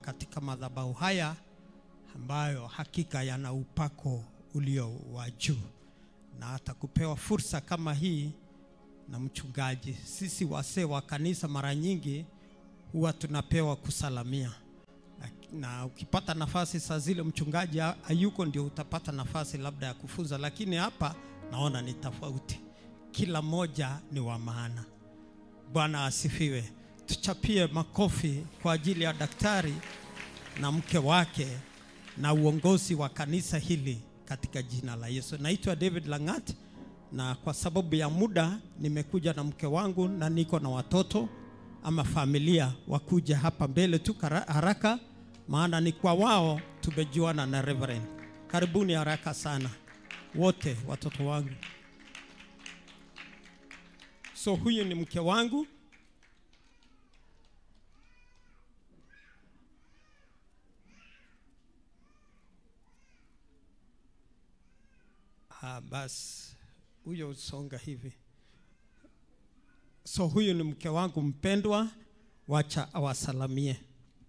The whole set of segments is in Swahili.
katika madhabahu haya ambayo hakika yana upako ulio wa juu, na hata kupewa fursa kama hii na mchungaji. Sisi wasee wa kanisa mara nyingi huwa tunapewa kusalamia na, na ukipata nafasi saa zile mchungaji ha- hayuko, ndio utapata nafasi labda ya kufunza, lakini hapa naona ni tofauti. Kila mmoja ni wa maana. Bwana asifiwe. Tuchapie makofi kwa ajili ya daktari na mke wake na uongozi wa kanisa hili katika jina la Yesu. Naitwa David Langat na kwa sababu ya muda nimekuja na mke wangu na niko na watoto ama familia wakuja hapa mbele tu kara- haraka, maana ni kwa wao tumejuana na Reverend. Karibuni haraka sana wote watoto wangu. So huyu ni mke wangu Ah, basi huyo usonga hivi. So huyu ni mke wangu mpendwa, wacha awasalamie.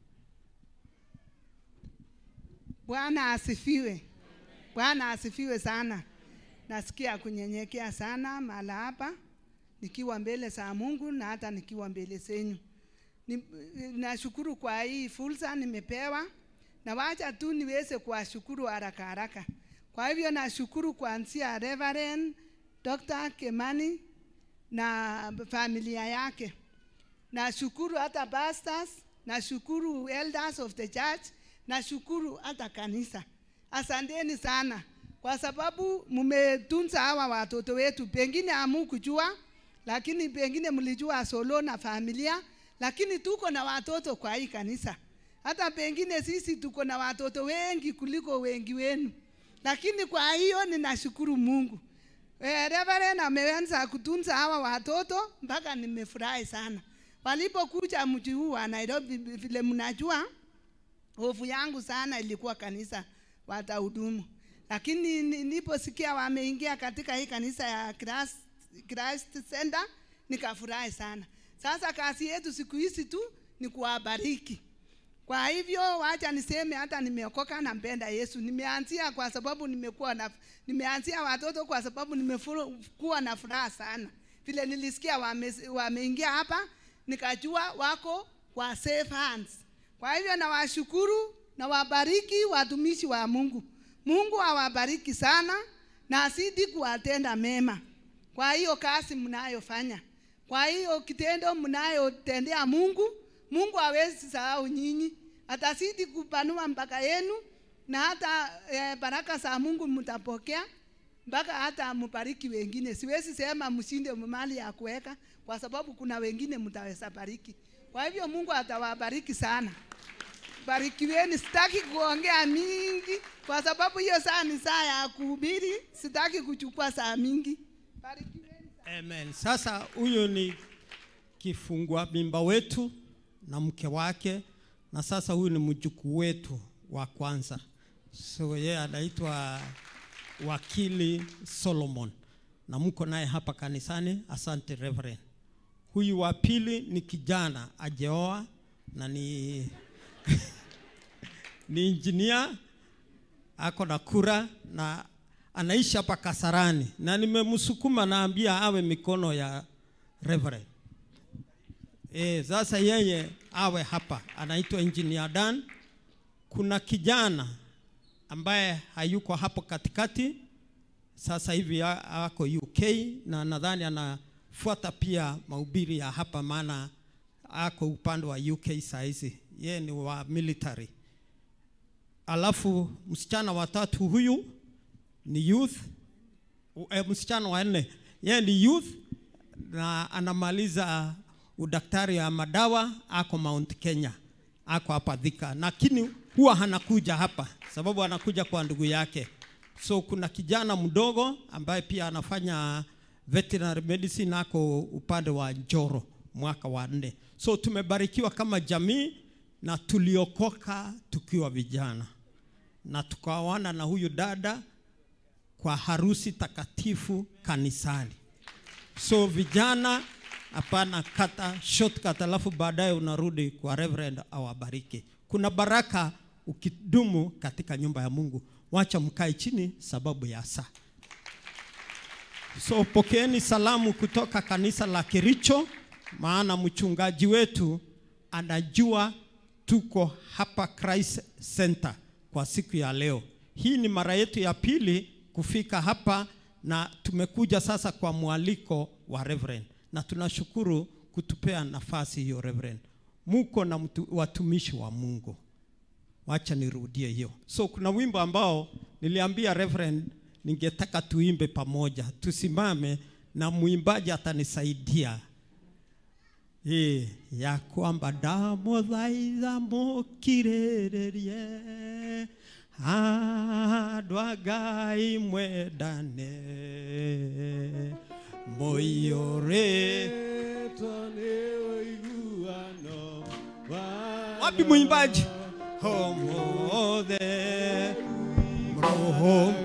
Bwana asifiwe. Bwana asifiwe sana. Nasikia kunyenyekea sana mahala hapa nikiwa mbele za Mungu na hata nikiwa mbele zenyu. Ni- Nashukuru kwa hii fursa nimepewa, na wacha tu niweze kuwashukuru haraka haraka. Kwa hivyo nashukuru kuanzia Reverend Dr. Kemani na familia yake. Nashukuru hata pastors, nashukuru elders of the church, nashukuru hata kanisa. Asanteni sana kwa sababu mmetunza hawa watoto wetu. Pengine hamukujua, lakini pengine mlijua solo na familia, lakini tuko na watoto kwa hii kanisa. Hata pengine sisi tuko na watoto wengi kuliko wengi wenu, lakini kwa hiyo ninashukuru Mungu. Eh, Reverend ameanza kutunza hawa watoto mpaka nimefurahi sana. Walipokuja mji huu wa Nairobi, vile mnajua, hofu yangu sana ilikuwa kanisa watahudumu, lakini ni- niliposikia wameingia katika hii kanisa ya Christ, Christ Center nikafurahi sana. Sasa kazi yetu siku hizi tu ni kuwabariki. Kwa hivyo wacha niseme hata nimeokoka nampenda Yesu. Nimeanzia kwa sababu nimekuwa na nimeanzia watoto kwa sababu nimekuwa na furaha sana. Vile nilisikia wame, wameingia hapa nikajua wako kwa safe hands. Kwa hivyo nawashukuru na wabariki watumishi wa Mungu. Mungu awabariki sana na azidi kuwatenda mema kwa hiyo kazi mnayofanya, kwa hiyo kitendo mnayotendea Mungu. Mungu hawezi sahau nyinyi, atazidi kupanua mpaka yenu na hata eh, baraka za Mungu mtapokea mpaka hata mbariki wengine. Siwezi sema mshinde mali ya kuweka, kwa sababu kuna wengine mtaweza bariki. Kwa hivyo Mungu atawabariki sana. Barikiweni, sitaki kuongea mingi kwa sababu hiyo saa ni saa ya kuhubiri, sitaki kuchukua saa mingi. Barikiweni. Amen. Sasa huyu ni kifungua mimba wetu na mke wake, na sasa huyu ni mjukuu wetu wa kwanza. So yeye anaitwa wakili Solomon, na mko naye hapa kanisani. Asante Reverend. Huyu wa pili ni kijana ajeoa na ni ni injinia ako na kura na anaishi hapa Kasarani, na nimemsukuma naambia awe mikono ya Reverend. E, sasa yeye awe hapa, anaitwa Engineer Dan. Kuna kijana ambaye hayuko hapo katikati, sasa hivi a- ako UK na nadhani anafuata pia mahubiri ya hapa, maana ako upande wa UK saa hizi, yeye ni wa military. Alafu msichana watatu huyu ni youth u- eh, msichana wa nne yeye ni youth na anamaliza udaktari wa madawa ako Mount Kenya ako hapa Thika lakini huwa hanakuja hapa sababu anakuja kwa ndugu yake so kuna kijana mdogo ambaye pia anafanya veterinary medicine ako upande wa Njoro mwaka wa nne so tumebarikiwa kama jamii na tuliokoka tukiwa vijana na tukaoana na huyu dada kwa harusi takatifu kanisani. So vijana, hapana kata shortcut, alafu baadaye unarudi kwa Reverend awabariki. kuna baraka ukidumu katika nyumba ya mungu wacha mkae chini sababu ya saa so pokeeni salamu kutoka kanisa la kericho maana mchungaji wetu anajua tuko hapa Christ Center kwa siku ya leo. Hii ni mara yetu ya pili kufika hapa na tumekuja sasa kwa mwaliko wa Reverend, na tunashukuru kutupea nafasi hiyo Reverend. Muko na mtu, watumishi wa Mungu. Wacha nirudie hiyo. So kuna wimbo ambao niliambia Reverend ningetaka tuimbe pamoja, tusimame na mwimbaji atanisaidia Ĩ, ya kwamba ndamũthaitha mũkirĩrĩrie andũ a ngai mwendane mũiyũrĩ wapi mwimbaji homothe roho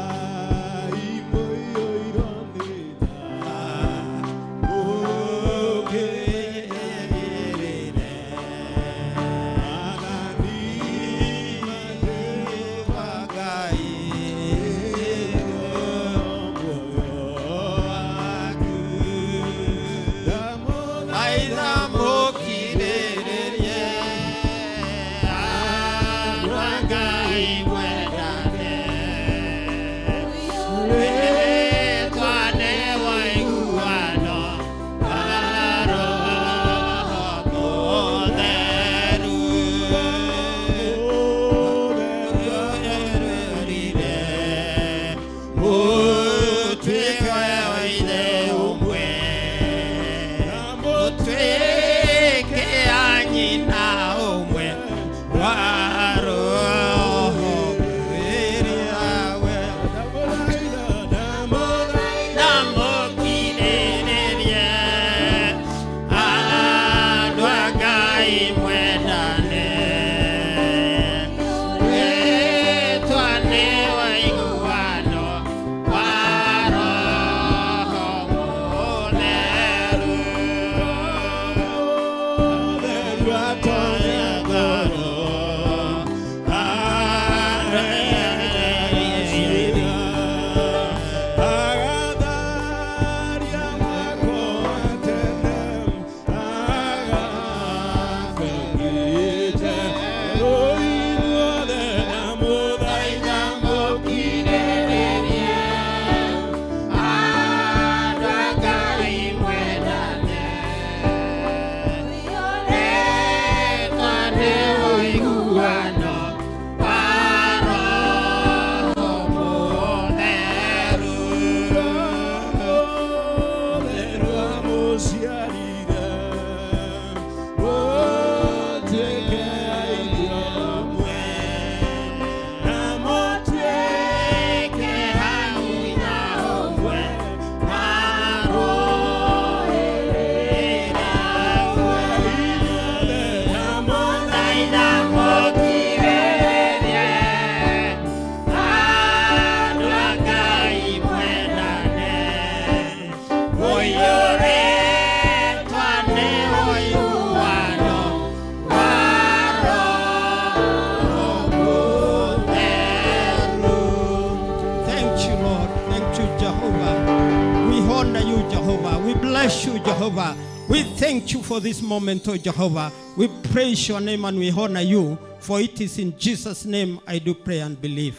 bless you, Jehovah. We thank you for this moment, oh Jehovah. We praise your name and we honor you, for it is in Jesus' name I do pray and believe.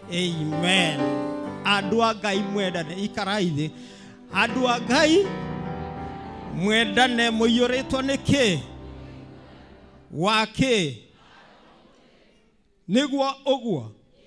Amen. Andũ a Ngai mwendane ikarai thĩ. Andũ a Ngai mwendane mũiyũrĩtwo nĩ kĩ? Wa kĩ? Nĩguo ũguo?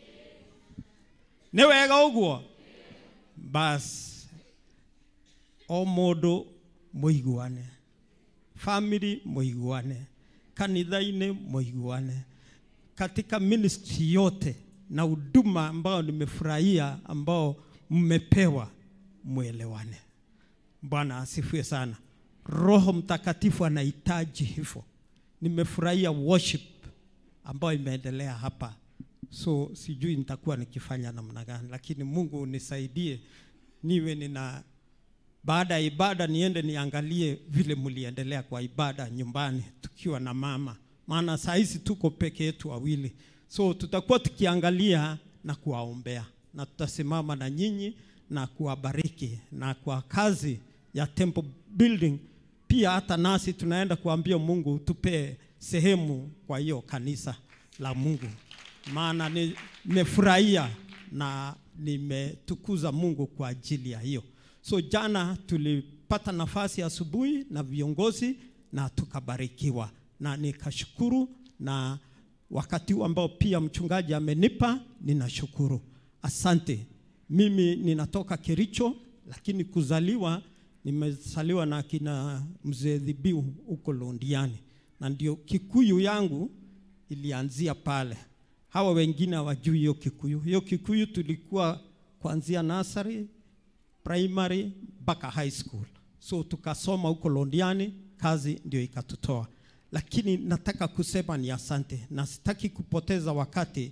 Nĩ wega ũguo? Basi o mũndũ mũiguane family mũiguane kanitha-inĩ mũiguane katika ministry yote na huduma ambao nimefurahia ambao mmepewa mwelewane bwana asifiwe sana roho mtakatifu anahitaji hivyo nimefurahia worship ambayo imeendelea hapa so sijui nitakuwa nikifanya namna gani lakini mungu unisaidie niwe nina baada ya ibada niende niangalie vile mliendelea kwa ibada nyumbani tukiwa na mama maana saa hizi tuko peke yetu wawili, so tutakuwa tukiangalia na kuwaombea na tutasimama na nyinyi na kuwabariki na kwa kazi ya temple building pia hata nasi tunaenda kuambia Mungu tupe sehemu kwa hiyo kanisa la Mungu, maana ni- nimefurahia na nimetukuza Mungu kwa ajili ya hiyo. So jana tulipata nafasi asubuhi na viongozi na tukabarikiwa, na nikashukuru, na wakati huu ambao pia mchungaji amenipa, ninashukuru. Asante. Mimi ninatoka Kericho, lakini kuzaliwa nimezaliwa na kina mzee Dhibiu huko Londiani, na ndio Kikuyu yangu ilianzia pale. Hawa wengine hawajui hiyo Kikuyu. Hiyo Kikuyu tulikuwa kuanzia nursery, primary mpaka high school, so tukasoma huko Londiani, kazi ndio ikatutoa. Lakini nataka kusema ni asante, na sitaki kupoteza wakati.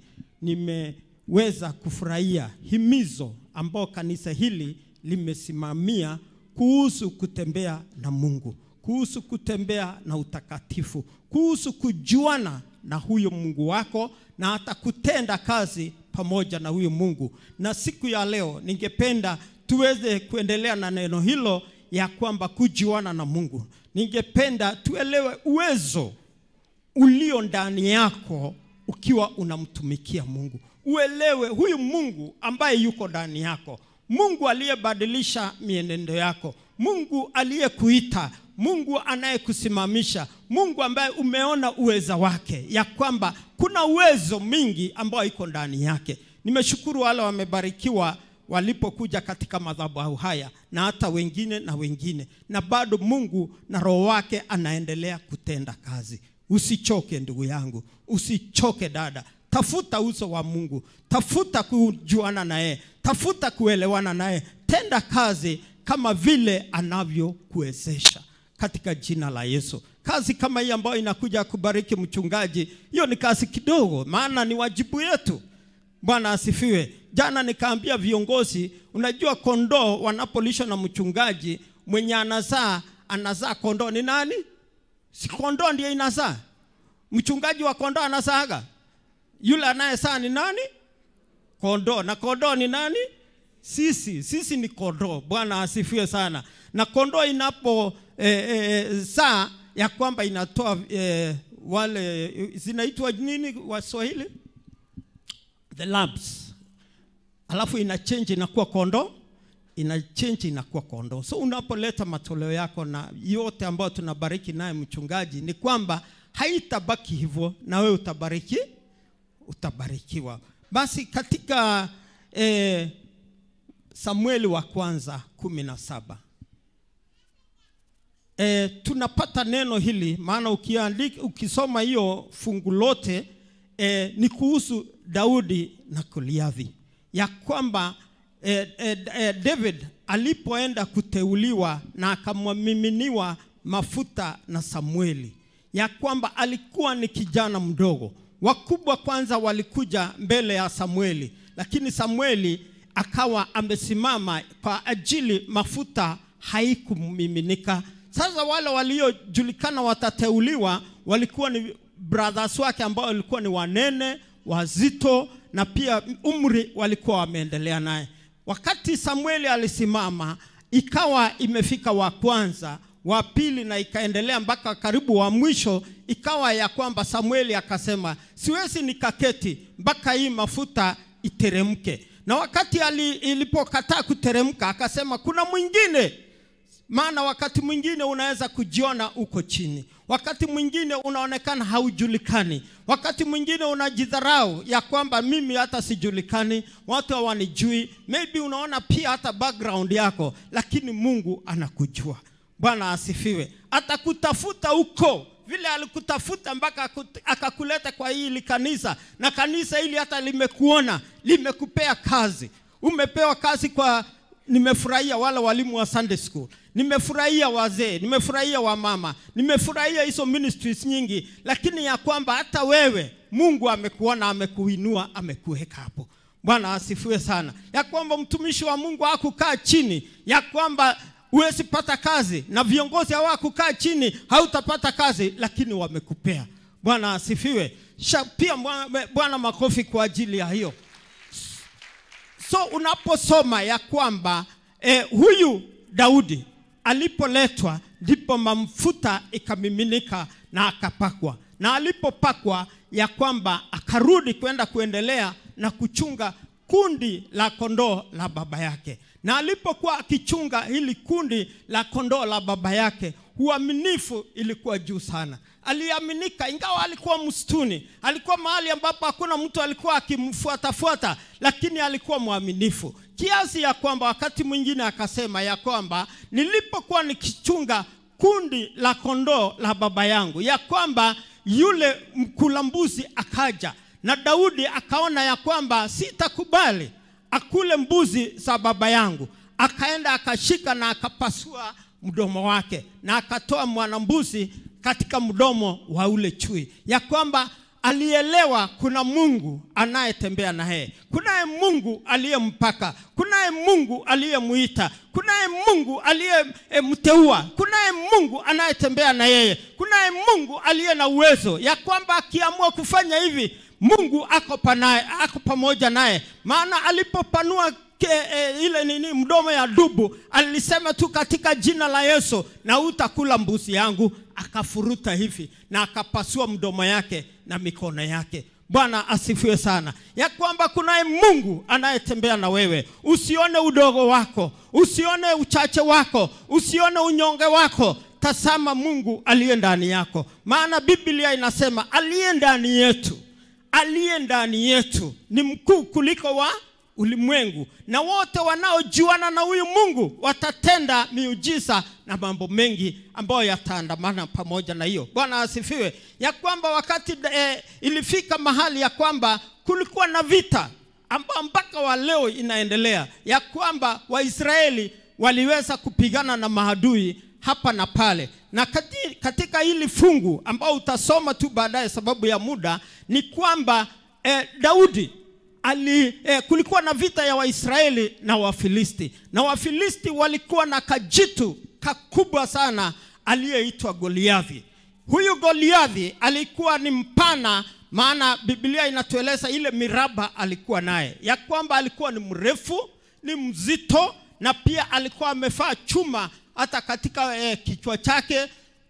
Nimeweza kufurahia himizo ambao kanisa hili limesimamia kuhusu kutembea na Mungu, kuhusu kutembea na utakatifu, kuhusu kujuana na huyo Mungu wako na hata kutenda kazi pamoja na huyo Mungu. Na siku ya leo ningependa tuweze kuendelea na neno hilo ya kwamba kujuana na Mungu. Ningependa tuelewe uwezo ulio ndani yako ukiwa unamtumikia Mungu. Uelewe huyu Mungu ambaye yuko ndani yako, Mungu aliyebadilisha mienendo yako, Mungu aliyekuita, Mungu anayekusimamisha, Mungu ambaye umeona uweza wake, ya kwamba kuna uwezo mingi ambao iko ndani yake. Nimeshukuru wale wamebarikiwa walipokuja katika madhabahu haya na hata wengine na wengine, na bado Mungu na Roho wake anaendelea kutenda kazi. Usichoke ndugu yangu, usichoke dada, tafuta uso wa Mungu, tafuta kujuana naye, tafuta kuelewana naye, tenda kazi kama vile anavyokuwezesha katika jina la Yesu. Kazi kama hii ambayo inakuja kubariki mchungaji, hiyo ni kazi kidogo, maana ni wajibu yetu. Bwana asifiwe. Jana nikaambia viongozi, unajua kondoo wanapolishwa na mchungaji mwenye anazaa anazaa kondoo ni nani? Si kondoo ndiye inazaa? Mchungaji wa kondoo anazaaga? Yule anayezaa ni nani? Kondoo. Na kondoo ni nani? Sisi. Sisi ni kondoo. Bwana asifiwe sana. Na kondoo inapo eh, eh, zaa ya kwamba inatoa eh, wale zinaitwa nini Waswahili? The lambs alafu ina change inakuwa kondoo, ina change inakuwa kondoo. So unapoleta matoleo yako na yote ambayo tunabariki naye mchungaji, ni kwamba haitabaki hivyo, na wewe utabariki, utabarikiwa. Basi katika eh, Samueli wa kwanza kumi na saba e, tunapata neno hili, maana ukiandika, ukisoma hiyo fungu lote e, ni kuhusu Daudi na Goliathi ya kwamba eh, eh, eh, David alipoenda kuteuliwa na akamwamiminiwa mafuta na Samueli, ya kwamba alikuwa ni kijana mdogo. Wakubwa kwanza walikuja mbele ya Samueli, lakini Samueli akawa amesimama kwa ajili mafuta haikumiminika. Sasa wale waliojulikana watateuliwa walikuwa ni brothers wake ambao walikuwa ni wanene wazito na pia umri walikuwa wameendelea naye. Wakati Samueli alisimama, ikawa imefika wa kwanza, wa pili, na ikaendelea mpaka karibu wa mwisho. Ikawa ya kwamba Samueli akasema, siwezi nikaketi mpaka hii mafuta iteremke. Na wakati ali, ilipokataa kuteremka, akasema kuna mwingine maana wakati mwingine unaweza kujiona uko chini, wakati mwingine unaonekana haujulikani, wakati mwingine unajidharau ya kwamba mimi hata sijulikani, watu hawanijui. Maybe unaona pia hata background yako, lakini Mungu anakujua. Bwana asifiwe. Atakutafuta huko vile alikutafuta mpaka akakuleta kwa hili kanisa, na kanisa hili hata limekuona, limekupea kazi. Umepewa kazi kwa nimefurahia wale walimu wa Sunday school, nimefurahia wazee, nimefurahia wamama, nimefurahia hizo ministries nyingi, lakini ya kwamba hata wewe Mungu amekuona, amekuinua, amekuweka hapo. Bwana asifiwe sana, ya kwamba mtumishi wa Mungu hakukaa chini, ya kwamba huwezi pata kazi, na viongozi hawakukaa chini, hautapata kazi, lakini wamekupea. bwana asifiwe Sha, pia mwa- bwana makofi kwa ajili ya hiyo so unaposoma ya kwamba eh, huyu daudi alipoletwa ndipo mafuta ikamiminika na akapakwa na alipopakwa ya kwamba akarudi kwenda kuendelea na kuchunga kundi la kondoo la baba yake na alipokuwa akichunga hili kundi la kondoo la baba yake uaminifu ilikuwa juu sana aliaminika ingawa alikuwa msituni alikuwa mahali ambapo hakuna mtu alikuwa akimfuatafuata lakini alikuwa mwaminifu kiasi ya kwamba wakati mwingine akasema ya kwamba nilipokuwa nikichunga kundi la kondoo la baba yangu ya kwamba yule mkula mbuzi akaja na daudi akaona ya kwamba sitakubali akule mbuzi za baba yangu akaenda akashika na akapasua mdomo wake na akatoa mwanambuzi katika mdomo wa ule chui ya kwamba alielewa kuna mungu anayetembea na yeye kunaye mungu aliyempaka kunaye mungu aliyemuita kunaye mungu aliyemteua kunaye mungu anayetembea na yeye kunaye mungu aliye na uwezo ya kwamba akiamua kufanya hivi mungu ako, panaye, ako pamoja naye maana alipopanua ke, e, ile nini mdomo ya dubu alisema tu katika jina la yesu na utakula mbuzi yangu akafuruta hivi na akapasua mdomo yake na mikono yake bwana asifiwe sana ya kwamba kunaye mungu anayetembea na wewe usione udogo wako usione uchache wako usione unyonge wako tazama mungu aliye ndani yako maana biblia inasema aliye ndani yetu aliye ndani yetu ni mkuu kuliko wa ulimwengu na wote wanaojuana na huyu mungu watatenda miujiza na mambo mengi ambayo yataandamana pamoja na hiyo bwana asifiwe ya kwamba wakati eh, ilifika mahali ya kwamba kulikuwa na vita ambao mpaka wa leo inaendelea ya kwamba waisraeli waliweza kupigana na maadui hapa na pale na kati, katika hili fungu ambao utasoma tu baadaye sababu ya muda ni kwamba eh, daudi ali, eh, kulikuwa na vita ya waisraeli na wafilisti na wafilisti walikuwa na kajitu kakubwa sana aliyeitwa goliathi huyu goliathi alikuwa ni mpana maana biblia inatueleza ile miraba alikuwa naye ya kwamba alikuwa ni mrefu ni mzito na pia alikuwa amefaa chuma hata katika eh, kichwa chake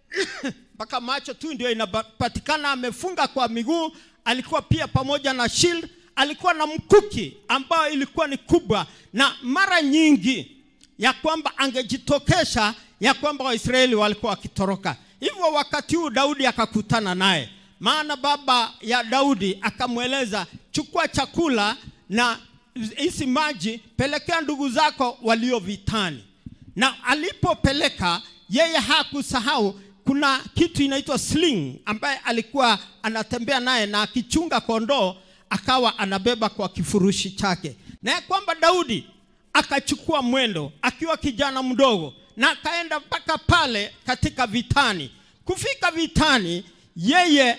mpaka macho tu ndio inapatikana amefunga kwa miguu alikuwa pia pamoja na shield alikuwa na mkuki ambayo ilikuwa ni kubwa na mara nyingi ya kwamba angejitokesha ya kwamba waisraeli walikuwa wakitoroka hivyo wakati huu daudi akakutana naye maana baba ya daudi akamweleza chukua chakula na hizi maji pelekea ndugu zako walio vitani na alipopeleka yeye hakusahau kuna kitu inaitwa sling ambaye alikuwa anatembea naye na akichunga kondoo akawa anabeba kwa kifurushi chake na ya kwamba daudi akachukua mwendo akiwa kijana mdogo na akaenda mpaka pale katika vitani kufika vitani yeye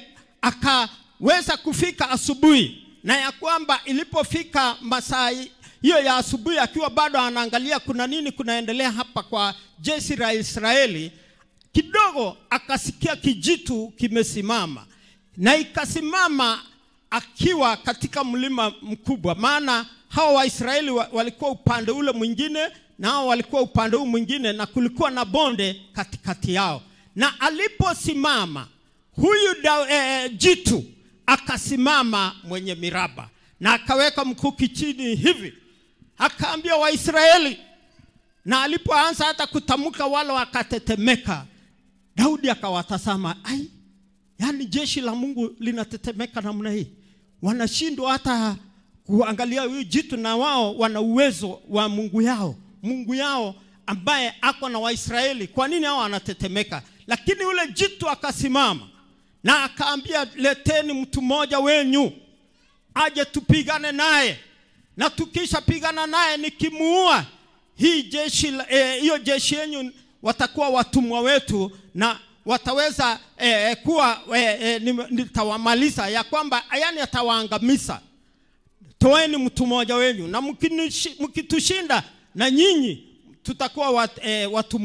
akaweza kufika asubuhi na ya kwamba ilipofika masaa hiyo ya asubuhi akiwa bado anaangalia kuna nini kunaendelea hapa kwa jeshi la israeli kidogo akasikia kijitu kimesimama na ikasimama akiwa katika mlima mkubwa maana hawa waisraeli wa, walikuwa upande ule mwingine na hao walikuwa upande huu mwingine na kulikuwa na bonde katikati yao na aliposimama huyu da, e, jitu akasimama mwenye miraba na akaweka mkuki chini hivi akaambia waisraeli na alipoanza hata kutamka wale wakatetemeka daudi akawatazama ai yaani jeshi la mungu linatetemeka namna hii wanashindwa hata kuangalia huyu jitu na wao wana uwezo wa mungu yao mungu yao ambaye ako na waisraeli kwa nini hao wanatetemeka lakini yule jitu akasimama na akaambia leteni mtu mmoja wenyu aje tupigane naye na tukishapigana naye nikimuua hii jeshi hiyo e, jeshi yenyu watakuwa watumwa wetu na wataweza e, kuwa e, e, nitawamaliza ya kwamba yani atawaangamiza toeni mtu mmoja wenyu na mkitushinda na nyinyi tutakuwa wat, e, watumwa wenyu bwana asifiwe sana bwana asifiwe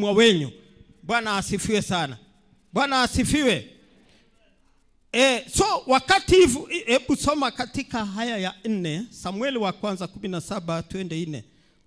E, so wakati hivu, hebu soma katika haya ya nne Samueli wa kwanza kumi na saba twende nne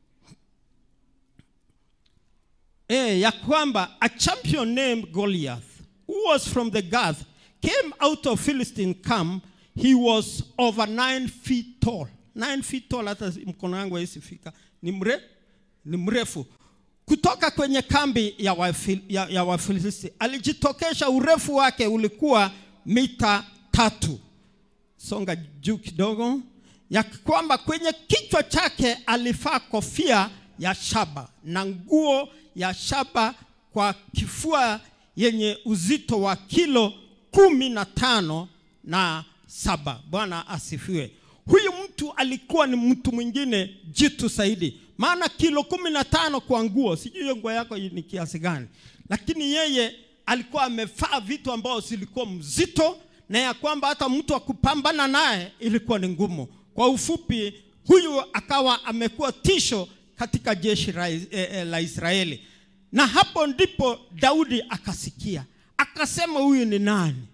e, ya kwamba a champion named Goliath who was from the Gath came out of Philistine camp he was over nine feet tall nine feet tall hata mkono wangu haisifika ni mre ni mrefu kutoka kwenye kambi ya Wafil- ya, ya Wafilisti alijitokesha, urefu wake ulikuwa mita tatu. Songa juu kidogo, ya kwamba kwenye kichwa chake alifaa kofia ya shaba na nguo ya shaba kwa kifua yenye uzito wa kilo kumi na tano na saba. Bwana asifiwe. Huyu mtu alikuwa ni mtu mwingine jitu zaidi, maana kilo kumi na tano kwa nguo, sijui hiyo nguo yako ni kiasi gani, lakini yeye alikuwa amevaa vitu ambao zilikuwa mzito na ya kwamba hata mtu akupambana naye ilikuwa ni ngumu. Kwa ufupi, huyu akawa amekuwa tisho katika jeshi la, eh, eh, la Israeli, na hapo ndipo Daudi akasikia, akasema huyu ni nani?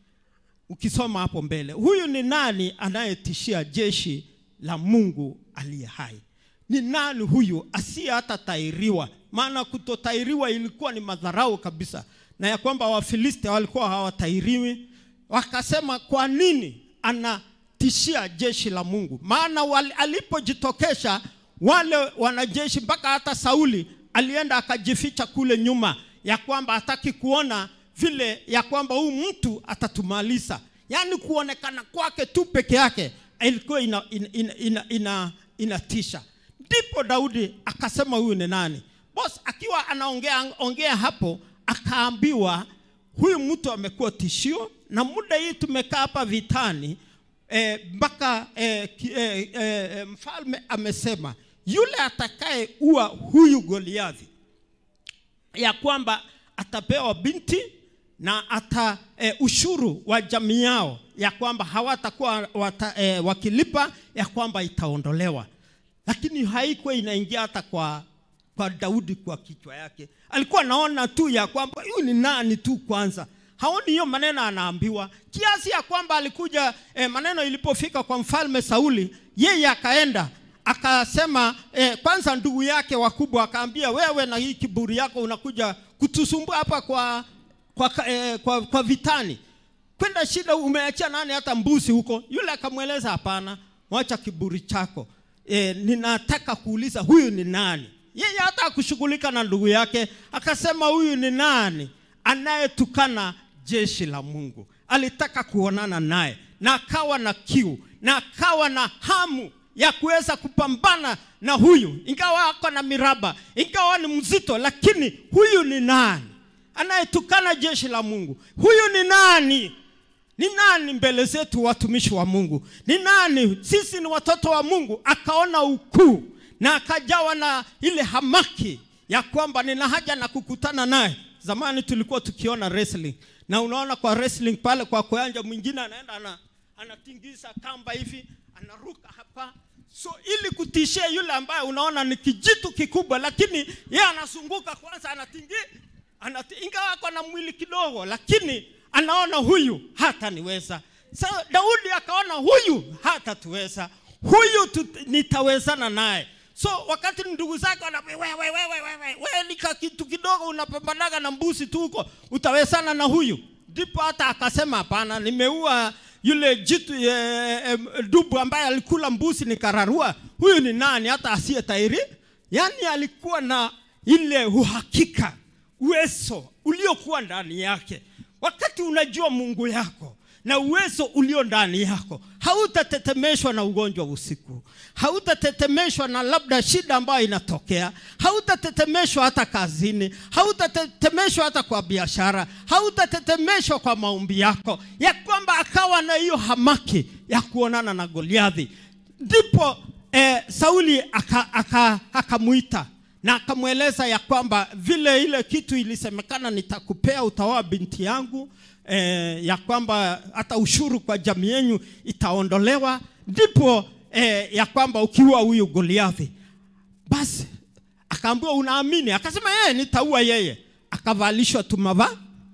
ukisoma hapo mbele, huyu ni nani anayetishia jeshi la Mungu aliye hai? Ni nani huyu asiye hata tairiwa? Maana kutotairiwa ilikuwa ni madharau kabisa, na ya kwamba Wafilisti walikuwa hawatairiwi. Wakasema, kwa nini anatishia jeshi la Mungu? Maana wali- alipojitokesha wale wanajeshi, mpaka hata Sauli alienda akajificha kule nyuma, ya kwamba hataki kuona vile ya kwamba huyu mtu atatumaliza. Yaani kuonekana kwake tu peke yake ilikuwa ina, ina, ina, ina, ina, inatisha. Ndipo Daudi akasema huyu ni nani? Boss akiwa anaongea ongea hapo, akaambiwa huyu mtu amekuwa tishio, na muda hii tumekaa hapa vitani eh, mpaka eh, ki- eh, eh, mfalme amesema yule atakaye ua huyu Goliathi ya kwamba atapewa binti na ata e, ushuru wa jamii yao ya kwamba hawatakuwa wata, e, wakilipa ya kwamba itaondolewa, lakini haikuwa inaingia hata kwa kwa Daudi kwa kichwa yake. Alikuwa anaona tu ya kwamba huyu ni nani tu kwanza, haoni hiyo maneno anaambiwa, kiasi ya kwamba alikuja e, maneno ilipofika kwa mfalme Sauli, yeye akaenda akasema eh, kwanza ndugu yake wakubwa akaambia, wewe na hii kiburi yako unakuja kutusumbua hapa kwa kwa, eh, kwa kwa vitani, kwenda shida, umeachia nani hata mbuzi huko? Yule akamweleza hapana, mwacha kiburi chako eh, ninataka kuuliza huyu ni nani? Yeye hata akushughulika na ndugu yake, akasema huyu ni nani anayetukana jeshi la Mungu? Alitaka kuonana naye na akawa na kiu na akawa na hamu ya kuweza kupambana na huyu, ingawa ako na miraba, ingawa ni mzito, lakini huyu ni nani anayetukana jeshi la Mungu? Huyu ni nani? Ni nani mbele zetu, watumishi wa Mungu? Ni nani? Sisi ni watoto wa Mungu. Akaona ukuu na akajawa na ile hamaki ya kwamba nina haja na kukutana naye. Zamani tulikuwa tukiona wrestling, na unaona kwa wrestling pale kwa kuanja, mwingine anaenda ana, anatingiza kamba hivi, anaruka hapa so ili kutishia yule ambaye unaona ni kijitu kikubwa, lakini yeye anazunguka kwanza, anatingi anati, ingawa ako na mwili kidogo, lakini anaona huyu hataniweza. So Daudi akaona huyu hatatuweza, huyu tu, nitawezana naye. So wakati ndugu zake wana wewe wewe wewe wewe wewe ni ka kitu kidogo unapambanaga na mbuzi tu huko, utawezana na huyu? Ndipo hata akasema hapana, nimeua yule jitu e, e, dubu ambaye alikula mbuzi nikararua. Huyu ni nani hata asiye tairi? Yaani alikuwa na ile uhakika, uwezo uliokuwa ndani yake. Wakati unajua Mungu yako na uwezo ulio ndani yako, hautatetemeshwa na ugonjwa usiku, hautatetemeshwa na labda shida ambayo inatokea, hautatetemeshwa hata kazini, hautatetemeshwa hata kwa biashara, hautatetemeshwa kwa maombi yako, ya kwamba akawa na hiyo hamaki ya kuonana na Goliathi. Ndipo eh, Sauli akamwita aka, aka na akamweleza ya kwamba vile ile kitu ilisemekana, nitakupea utaoa binti yangu eh, ya kwamba hata ushuru kwa jamii yenu itaondolewa, ndipo eh, ya kwamba ukiua huyu Goliathi. Basi akaambiwa unaamini? Akasema yeye nitaua yeye. Akavalishwa tu mava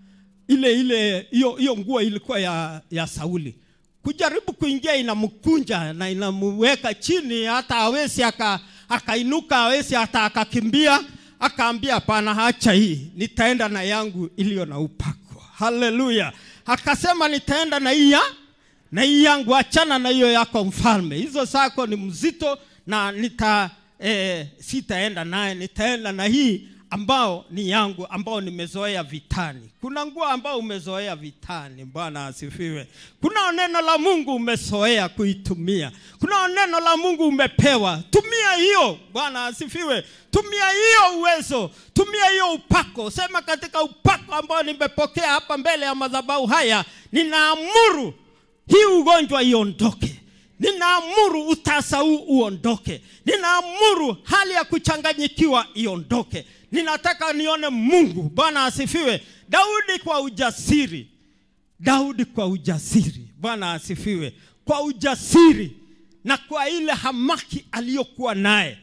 ile ile hiyo hiyo nguo ilikuwa ya, ya Sauli kujaribu kuingia inamkunja na inamuweka chini, hata hawezi aka, akainuka, hawezi hata akakimbia. Akaambia hapana, hacha hii, nitaenda na yangu iliyo na upako. Haleluya! Akasema nitaenda na hii ya na hii yangu, achana na hiyo yako mfalme, hizo zako ni mzito na nita eh, sitaenda naye, nitaenda na hii ambao ni yangu ambao nimezoea vitani. Kuna nguo ambao umezoea vitani. Bwana asifiwe. Kuna neno la Mungu umezoea kuitumia. Kuna neno la Mungu umepewa, tumia hiyo. Bwana asifiwe. Tumia hiyo uwezo, tumia hiyo upako. Sema katika upako ambao nimepokea hapa mbele ya madhabahu haya, ninaamuru hii ugonjwa iondoke. Ninaamuru utasa huu uondoke. Ninaamuru hali ya kuchanganyikiwa iondoke. Ninataka nione Mungu. Bwana asifiwe. Daudi kwa ujasiri, Daudi kwa ujasiri. Bwana asifiwe. Kwa ujasiri na kwa ile hamaki aliyokuwa naye,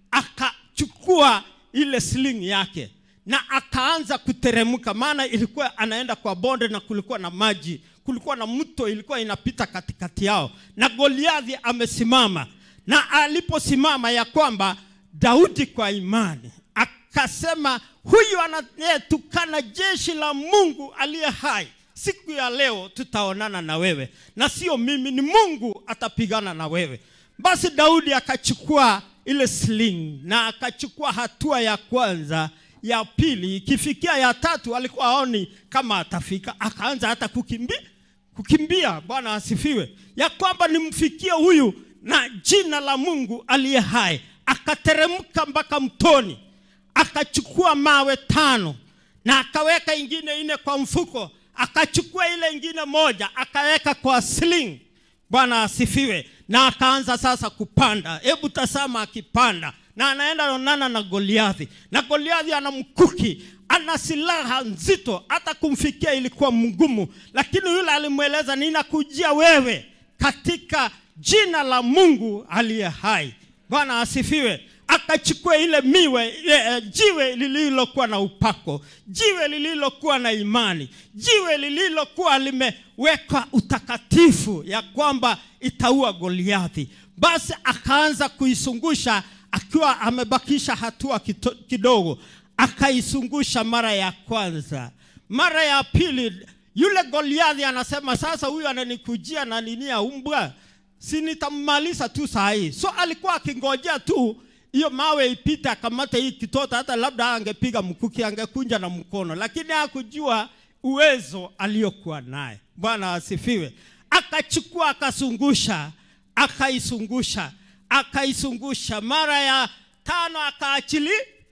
akachukua ile sling yake na akaanza kuteremka, maana ilikuwa anaenda kwa bonde na kulikuwa na maji, kulikuwa na mto ilikuwa inapita katikati yao, na Goliathi amesimama. Na aliposimama ya kwamba Daudi kwa imani akasema, huyu anayetukana jeshi la Mungu aliye hai, siku ya leo tutaonana na wewe, na sio mimi, ni Mungu atapigana na wewe. Basi Daudi akachukua ile sling na akachukua hatua ya kwanza ya pili, ikifikia ya tatu alikuwa aoni kama atafika, akaanza hata kukimbia kukimbia. Bwana asifiwe, ya kwamba nimfikie huyu na jina la Mungu aliye hai. Akateremka mpaka mtoni, akachukua mawe tano na akaweka ingine ine kwa mfuko, akachukua ile ingine moja akaweka kwa sling. Bwana asifiwe, na akaanza sasa kupanda. Hebu tazama akipanda na anaenda onana na Goliathi, na Goliathi ana mkuki, ana silaha nzito, hata kumfikia ilikuwa mgumu, lakini yule alimweleza, ninakujia wewe katika jina la Mungu aliye hai. Bwana asifiwe. Akachukua ile miwe ile, jiwe lililokuwa na upako, jiwe lililokuwa na imani, jiwe lililokuwa limewekwa utakatifu, ya kwamba itaua Goliathi. Basi akaanza kuisungusha akiwa amebakisha hatua kito, kidogo, akaisungusha mara ya kwanza. Mara ya pili, yule Goliathi anasema sasa, huyu ananikujia na nini ya umbwa, si nitammaliza tu saa hii. So alikuwa akingojea tu hiyo mawe ipite, akamate hii kitoto, hata labda angepiga mkuki, angekunja na mkono, lakini hakujua uwezo aliyokuwa naye. Bwana asifiwe. Akachukua akazungusha, akaisungusha akaisungusha mara ya tano, akaachili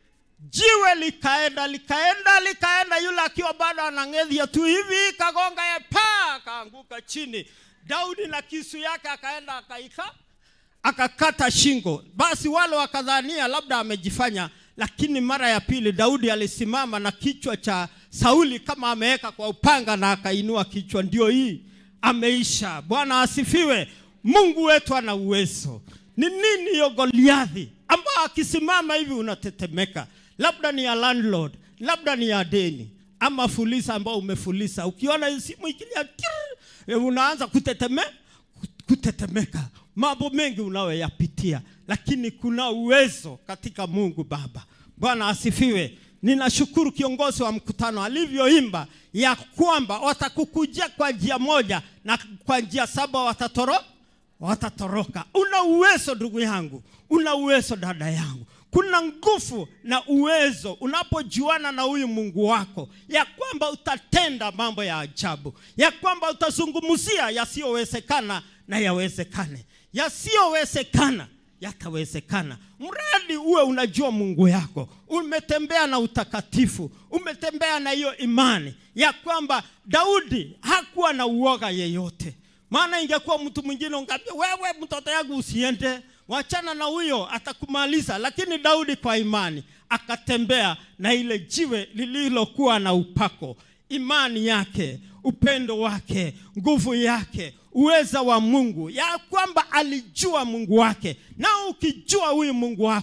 jiwe likaenda likaenda likaenda, yule akiwa bado anang'edhia tu hivi, kagonga ya pa, akaanguka chini. Daudi na kisu yake akaenda akaika akakata shingo. Basi wale wakadhania labda amejifanya, lakini mara ya pili Daudi alisimama na kichwa cha Sauli kama ameweka kwa upanga, na akainua kichwa, ndio hii ameisha. Bwana asifiwe. Mungu wetu ana uwezo. Ni nini hiyo Goliathi ambao akisimama hivi unatetemeka? Labda ni ya landlord, labda ni ya deni ama fulisa ambao umefulisa. Ukiona simu ikilia unaanza kuteteme, kutetemeka, mambo mengi unayoyapitia, lakini kuna uwezo katika Mungu Baba. Bwana asifiwe. Ninashukuru kiongozi wa mkutano alivyoimba ya kwamba watakukujia kwa njia moja na kwa njia saba watatoro watatoroka. Una uwezo ndugu yangu, una uwezo dada yangu. Kuna nguvu na uwezo unapojuana na huyu Mungu wako, ya kwamba utatenda mambo ya ajabu, ya kwamba utazungumzia yasiyowezekana na yawezekane, yasiyowezekana yatawezekana, mradi uwe unajua Mungu yako, umetembea na utakatifu, umetembea na hiyo imani ya kwamba Daudi hakuwa na uoga yeyote maana ingekuwa mtu mwingine ungambia wewe, mtoto yangu usiende, wachana na huyo, atakumaliza. Lakini Daudi kwa imani akatembea na ile jiwe lililokuwa na upako, imani yake, upendo wake, nguvu yake, uweza wa Mungu, ya kwamba alijua Mungu wake. Na ukijua huyu Mungu wako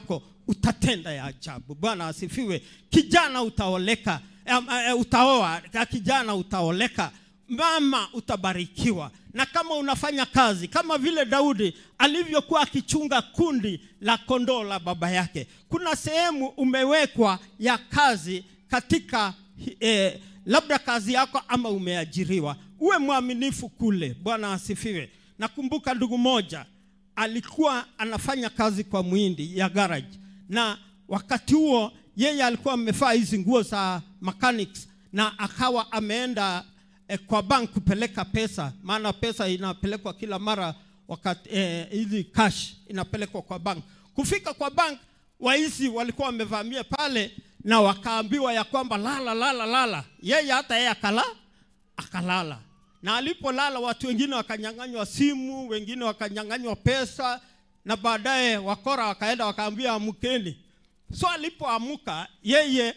utatenda ya ajabu bwana asifiwe kijana utaoleka em, eh, utaoa ka kijana utaoleka mama utabarikiwa na kama unafanya kazi kama vile daudi alivyokuwa akichunga kundi la kondoo la baba yake kuna sehemu umewekwa ya kazi katika eh, labda kazi yako ama umeajiriwa uwe mwaminifu kule bwana asifiwe nakumbuka ndugu moja alikuwa anafanya kazi kwa mwindi ya garage na wakati huo yeye alikuwa amevaa hizi nguo za mechanics na akawa ameenda eh, kwa bank kupeleka pesa maana pesa inapelekwa kila mara wakati eh, hizi cash inapelekwa kwa bank kufika kwa bank waizi walikuwa wamevamia pale na wakaambiwa ya kwamba lala lala lala yeye hata yeye akala akalala na alipolala watu wengine wakanyang'anywa simu wengine wakanyang'anywa pesa na baadaye wakora wakaenda wakaambia amkeni so alipoamuka yeye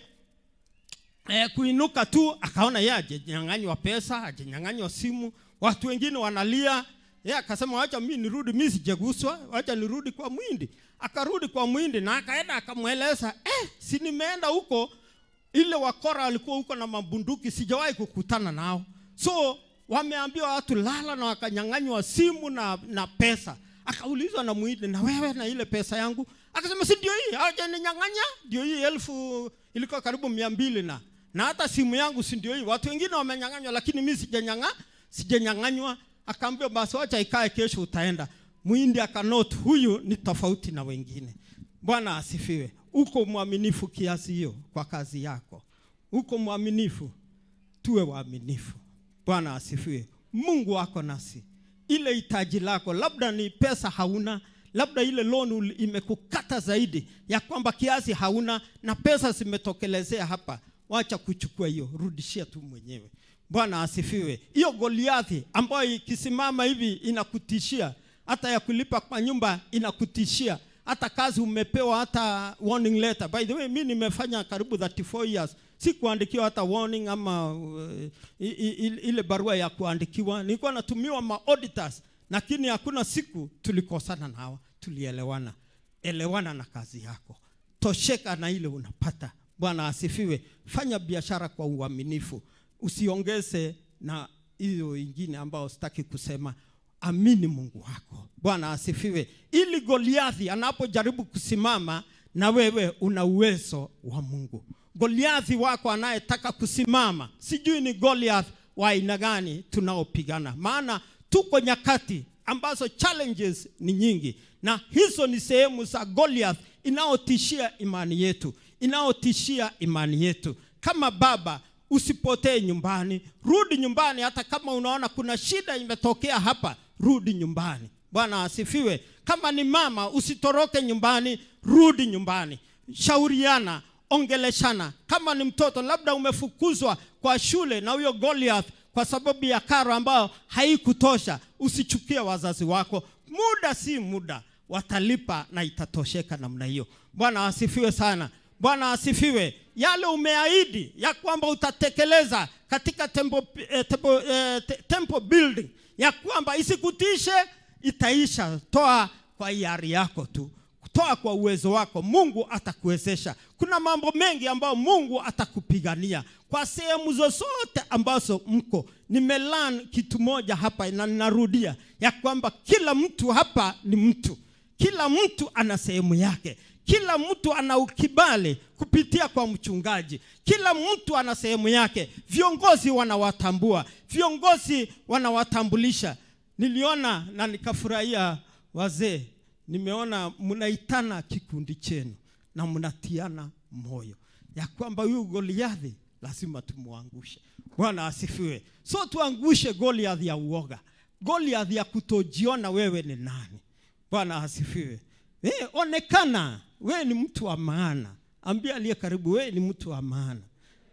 eh, kuinuka tu akaona yeye ajanyang'anywa pesa ajanyang'anywa simu watu wengine wanalia yeye akasema wacha mi nirudi mi sijaguswa wacha nirudi kwa mwindi akarudi kwa mwindi na akaenda akamweleza eh, si nimeenda huko ile wakora walikuwa huko na mabunduki sijawahi kukutana nao so wameambiwa watu lala na wakanyang'anywa simu na, na pesa akaulizwa na mwindi na wewe na ile pesa yangu akasema si ndio hii hawajaninyang'anya ndio hii elfu ilikuwa karibu mia mbili na na hata simu yangu si ndio hii watu wengine wamenyang'anywa lakini mi sijanyang'a sijanyang'anywa akaambiwa basi wacha ikae kesho utaenda mwindi akanot huyu ni tofauti na wengine bwana asifiwe uko mwaminifu kiasi hiyo kwa kazi yako uko mwaminifu tuwe waaminifu bwana asifiwe mungu wako nasi ile hitaji lako labda ni pesa hauna labda ile loan uli- imekukata zaidi ya kwamba kiasi hauna na pesa zimetokelezea hapa wacha kuchukua hiyo rudishia tu mwenyewe bwana asifiwe hiyo goliathi ambayo ikisimama hivi inakutishia hata ya kulipa kwa nyumba inakutishia hata kazi umepewa hata warning letter by the way mi nimefanya karibu 34 years si kuandikiwa hata warning ama uh, i- i- i- ile barua ya kuandikiwa nilikuwa natumiwa ma auditors lakini hakuna siku tulikosana na hawa tulielewana elewana na kazi yako tosheka na ile unapata bwana asifiwe fanya biashara kwa uaminifu usiongeze na hiyo ingine ambayo sitaki kusema amini mungu wako bwana asifiwe ili goliathi anapojaribu kusimama na wewe una uwezo wa mungu goliathi wako anayetaka kusimama sijui ni goliath wa aina gani tunaopigana maana tuko nyakati ambazo challenges ni nyingi na hizo ni sehemu za goliath inayotishia imani yetu inayotishia imani yetu kama baba usipotee nyumbani rudi nyumbani hata kama unaona kuna shida imetokea hapa rudi nyumbani bwana asifiwe kama ni mama usitoroke nyumbani rudi nyumbani shauriana ongeleshana kama ni mtoto labda umefukuzwa kwa shule na huyo goliath kwa sababu ya karo ambayo haikutosha usichukie wazazi wako muda si muda watalipa na itatosheka namna hiyo bwana asifiwe sana bwana asifiwe yale umeahidi ya kwamba utatekeleza katika tempo, eh, tempo, eh, te- tempo building ya kwamba isikutishe itaisha toa kwa hiari yako tu toa kwa uwezo wako mungu atakuwezesha kuna mambo mengi ambayo mungu atakupigania kwa sehemu zozote ambazo mko nimelan kitu moja hapa na ninarudia ya kwamba kila mtu hapa ni mtu kila mtu ana sehemu yake kila mtu ana ukibali kupitia kwa mchungaji kila mtu ana sehemu yake viongozi wanawatambua viongozi wanawatambulisha niliona na nikafurahia wazee nimeona mnaitana kikundi chenu na mnatiana moyo ya kwamba huyu goliathi lazima tumwangushe bwana asifiwe so tuangushe goliathi ya uoga goliathi ya kutojiona wewe ni nani bwana asifiwe eh, onekana wewe ni mtu wa maana ambia aliye karibu wewe ni mtu wa maana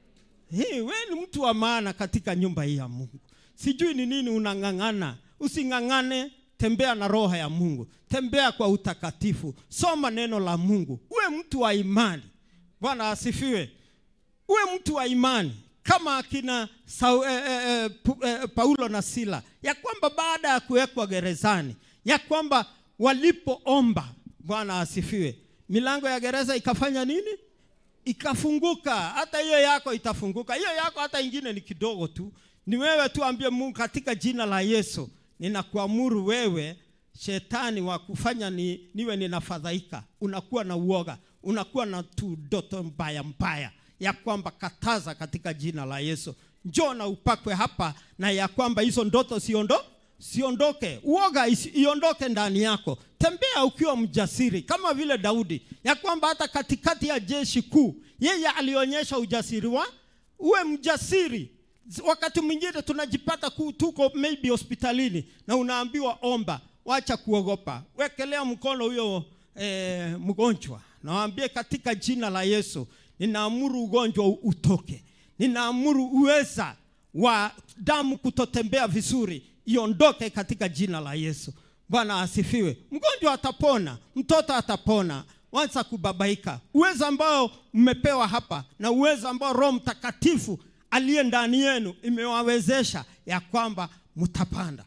Hey, we ni mtu wa maana katika nyumba hii ya Mungu. Sijui ni nini unang'ang'ana. Using'ang'ane, tembea na roho ya Mungu, tembea kwa utakatifu, soma neno la Mungu, uwe mtu wa imani. Bwana asifiwe. Uwe mtu wa imani kama akina Sau, eh, eh, eh, Pu- eh, Paulo na Sila, ya kwamba baada ya kuwekwa gerezani, ya kwamba walipoomba, Bwana asifiwe, milango ya gereza ikafanya nini ikafunguka hata hiyo yako itafunguka hiyo yako hata ingine ni kidogo tu ni wewe tu ambie mungu katika jina la yesu ninakuamuru wewe shetani wa kufanya ni, niwe ninafadhaika unakuwa na uoga unakuwa na tu ndoto mbaya mbaya ya kwamba kataza katika jina la yesu njoo na upakwe hapa na ya kwamba hizo ndoto siondo siondoke uoga isi- iondoke ndani yako tembea ukiwa mjasiri kama vile daudi ya kwamba hata katikati ya jeshi kuu yeye alionyesha ujasiri wa uwe mjasiri wakati mwingine tunajipata ku, tuko maybe hospitalini na unaambiwa omba wacha kuogopa wekelea mkono huyo eh, mgonjwa nawambie katika jina la yesu ninaamuru ugonjwa u- utoke ninaamuru uweza wa damu kutotembea vizuri iondoke katika jina la yesu bwana asifiwe mgonjwa atapona mtoto atapona wanza kubabaika uwezo ambao mmepewa hapa na uwezo ambao roho mtakatifu aliye ndani yenu imewawezesha ya kwamba mtapanda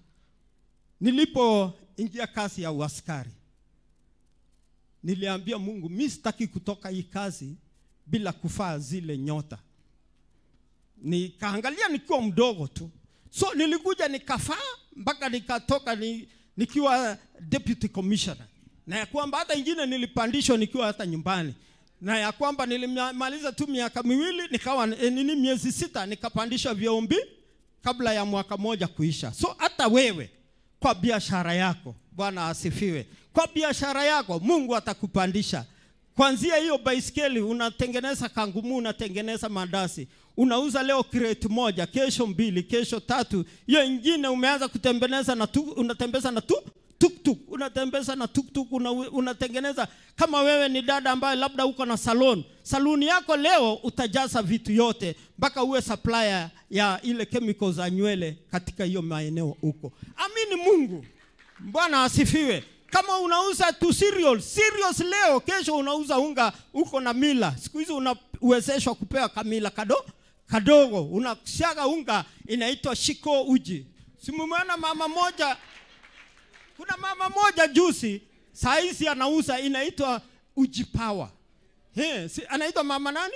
nilipoingia kazi ya uaskari niliambia mungu mi sitaki kutoka hii kazi bila kufaa zile nyota nikaangalia nikiwa mdogo tu so nilikuja nikafaa mpaka nikatoka ni, nikiwa deputy commissioner na ya kwamba hata ingine nilipandishwa nikiwa hata nyumbani na ya kwamba nilimaliza tu miaka miwili nikawa e, nini miezi sita nikapandishwa vyombi kabla ya mwaka moja kuisha so hata wewe kwa biashara yako bwana asifiwe kwa biashara yako mungu atakupandisha kwanzia hiyo baiskeli unatengeneza kangumu unatengeneza mandasi unauza leo crate moja kesho mbili kesho tatu hiyo ingine umeanza kutengeneza na tu, unatembeza na tu tuktuk unatembeza na tuktuk una, unatengeneza kama wewe ni dada ambaye labda uko na salon saluni yako leo utajaza vitu yote mpaka uwe supplier ya ile chemical za nywele katika hiyo maeneo huko amini mungu bwana asifiwe kama unauza tu cereal cereals leo kesho unauza unga uko na mila siku hizi unawezeshwa kupewa kamila kado kadogo unashaga unga inaitwa shiko uji simumeona mama moja kuna mama moja juzi saa hizi anauza inaitwa uji power He, si, anaitwa mama nani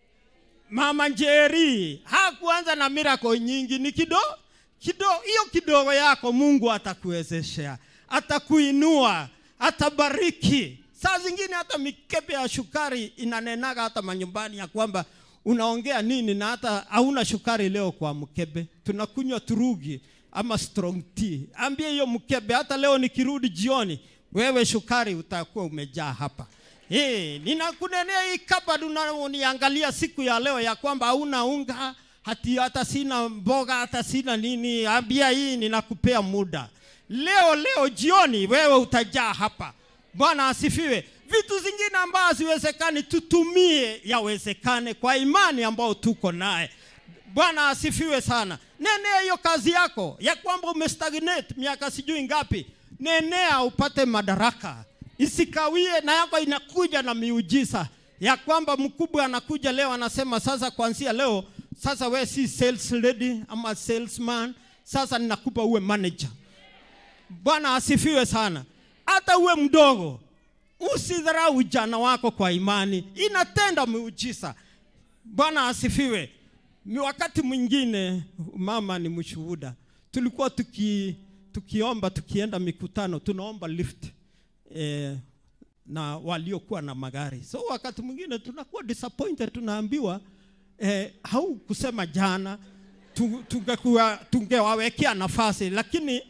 mama njeri hakuanza na miracle nyingi ni kido kidogo hiyo kidogo yako mungu atakuwezeshea atakuinua atabariki saa zingine hata mikebe ya shukari inanenaga hata manyumbani ya kwamba unaongea nini na hata hauna shukari leo kwa mkebe tunakunywa turugi ama strong tea ambie hiyo mkebe hata leo nikirudi jioni wewe shukari utakuwa umejaa hapa hey, ninakunenea hii kabad unaniangalia siku ya leo ya kwamba hauna unga hati hata sina mboga hata sina nini ambia hii ninakupea muda leo leo jioni wewe utajaa hapa bwana asifiwe vitu zingine ambazo haziwezekani tutumie yawezekane kwa imani ambayo tuko naye bwana asifiwe sana nenea hiyo kazi yako ya kwamba umestagnate miaka sijui ngapi nenea upate madaraka isikawie na yako inakuja na miujiza ya kwamba mkubwa anakuja leo anasema sasa kuanzia leo sasa we si sales lady ama salesman sasa ninakupa uwe manager bwana asifiwe sana hata uwe mdogo usidharau ujana wako kwa imani inatenda miujiza bwana asifiwe ni wakati mwingine mama ni mshuhuda tulikuwa tuki, tukiomba tukienda mikutano tunaomba lift eh, na waliokuwa na magari so wakati mwingine tunakuwa disappointed tunaambiwa eh, hau kusema jana tu- tungekuwa tungewawekea nafasi lakini